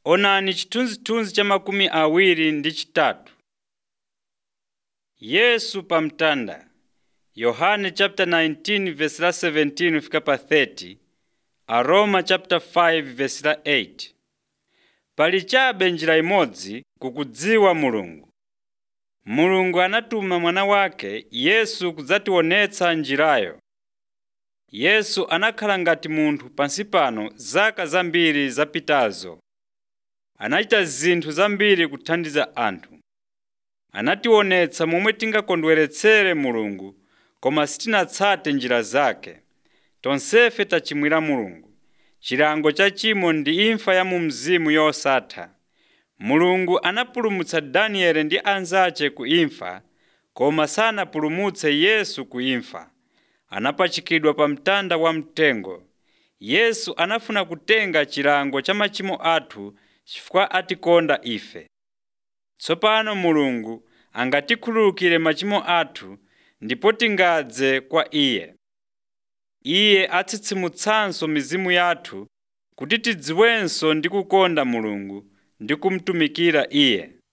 Onani chithunzithunzi cha makumi awiri ndi chitatu. Yesu pa mtanda Yohane chapter 19 verse la 17 fika pa 30 Aroma chapter 5 verse la 8 Pali chabe njira imodzi kukudziwa Mulungu. Mulungu anatuma mwana wake Yesu kudzationetsa njirayo. Yesu anakhala ngati munthu pansi pano zaka zambiri zapitazo. Anachita zinthu zambiri kuthandiza anthu. Anationetsa momwe tingakondweretsere Mulungu koma sitinatsate njira zake. Tonsefe tachimwira Mulungu. Chilango cha chimo ndi imfa ya mu mzimu yosatha. Mulungu anapulumutsa Danieli ndi anzace ku imfa, koma sanapulumutse Yesu ku imfa. Anapachikidwa pa mtanda wamtengo. Yesu anafuna kutenga chilango cha machimo athu chifukwa atikonda ife. Tsopano Mulungu angatikhululukire machimo athu ndipo tingadze kwa Iye. Iye atsitsimutsanso mizimu yathu kuti tidziwenso ndi kukonda Mulungu ndi kumutumikira Iye.